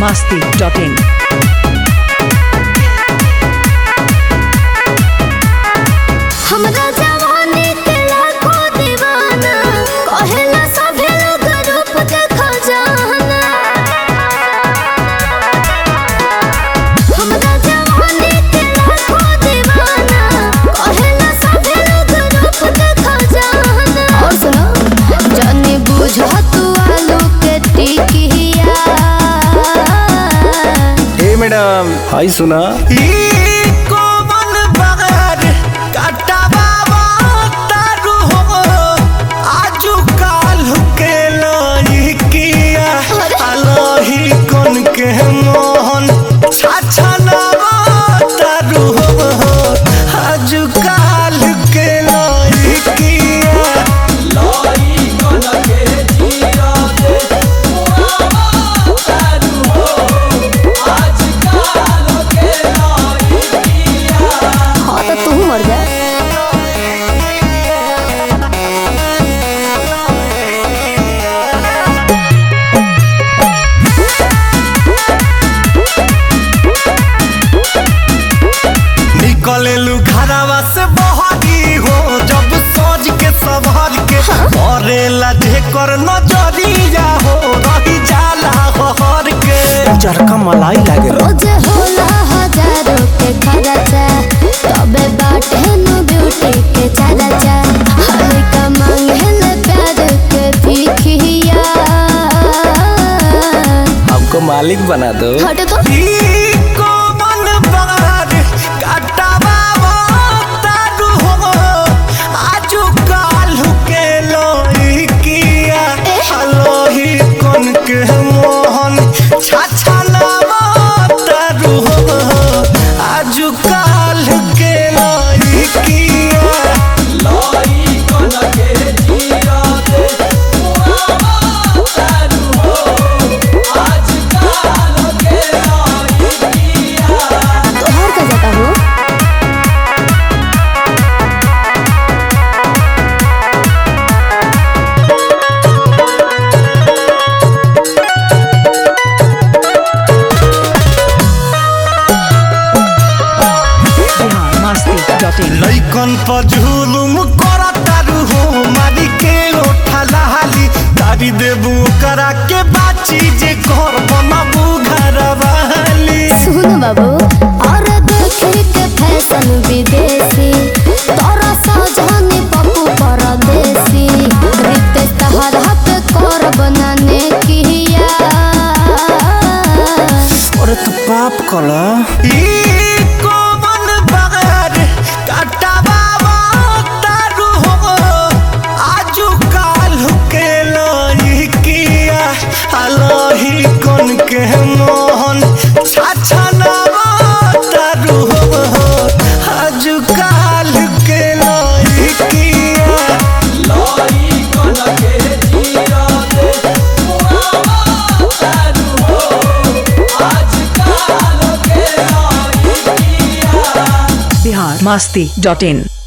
masti.in. हमरा जवानी के लाखों दीवाना कहेला सभे लोग रूप देखो जाना हमरा जवानी के लाखों दीवाना कहेला सभे लोग रूप देखो जाना और सुनो जानी बुझो तू आलू के टिकिया ए मैडम हाय सुना के मोहन छाछा तारू हो आजू काल के लइकिया हाँ तो तू मर जा निकलेलू घरवा से बहरी हो जब सोच के सवार के करेला ढेकर नजरिया हो रही जाला हर के चरका मलाई लागे रोजे होला हजारों के खर्चा तबे बाटे नु ब्यूटी के चर्चा हल्का मांगेले प्यार के भिखिया हमको मालिक बना दो हट तो ई कोमल बार काटावा तारू हो आजू कालू के लइकिया हलोही कोन के मोहन छाछा तारू हो आजू काल के लइकिया तोहर का जाता हो Bihar masti.in. लइकन पर जुलुम करतारू हो मारी के ओठा लहाली तारी देबू करा के बाची जे घर बनाबू घर वाली सुन बाबू और देखे के फैशन विदेशी तोरा सजनी पप्पू परदेसी रिते तहर हाथ कर बनाने किया अरे तू पाप कला ई कोमल बगर काटावा तारू हो आजू कालू के लइकिया हलोही कोन के मोहन छाछा तारू हो आजू काल के लइकिया Bihar masti.in.